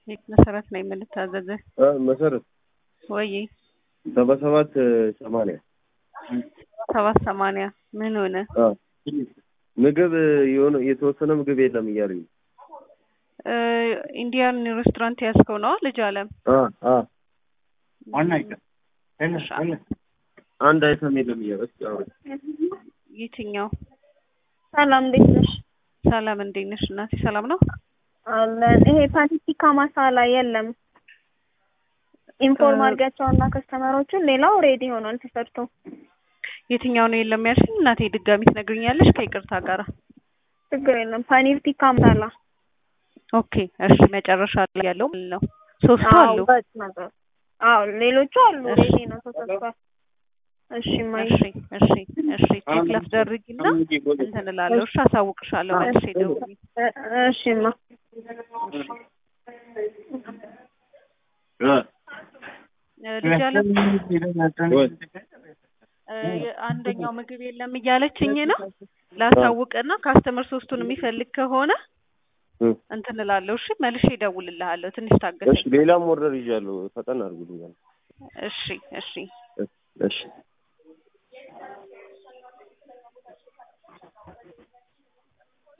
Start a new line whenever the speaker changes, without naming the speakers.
መሰረት ነው የምንታዘዘ
እ መሰረት
ወይ
ሰባ ሰባት ሰማንያ
ሰባት ሰማንያ ምን ሆነ?
አ ምግብ የሆነ የተወሰነ ምግብ የለም እያሉኝ ነው።
እ ኢንዲያን ሬስቶራንት ያዝከው ነው ልጅ አለም?
አ አ
እሺ፣
አንድ አይተም የለም እያሉ እስኪ አውሪ።
የትኛው?
ሰላም እንዴት ነሽ?
ሰላም እንዴት ነሽ እናቴ? ሰላም ነው
አለን። ይሄ ፓቲቲካ ማሳላ የለም። ኢንፎርም
እ-
አድርጊያቸውና ከስተመሮቹን ሌላው ሬዲ ሆኗል ተሰርቶ።
የትኛው ነው የለም ያልሽኝ እናቴ? ድጋሚ ትነግሪኛለሽ ከይቅርታ ጋራ።
ችግር የለም። ፓኒር ቲካ ማሳላ
ኦኬ እሺ፣ መጨረሻ ላይ ያለው ማለት ነው። ሶስቱ
አዎ
አሉ።
በጥ ነገር አዎ ሌሎቹ አሉ
እሺ።
ሬዲ ነው ተሰርቷል። እሺ ማይ
እሺ እሺ እሺ፣ ቼክ ላስደርጊና እንትን እላለሁ። እሺ፣ አሳውቅሻለሁ መልሼ ደውዬ።
እሺማ
እ
እ ልጅ አለም
ወይ
እ አንደኛው ምግብ የለም እያለችኝ ነው። ላሳውቅና ካስተመር ሶስቱን የሚፈልግ ከሆነ
እ
እንትን እላለሁ። እሺ መልሼ እደውልልሃለሁ። ትንሽ
እሺ
ታገሰኝ።
ሌላም ኦርደር ይዣለሁ። ፈጠን አድርጉልኛል።
እሺ እሺ
እሺ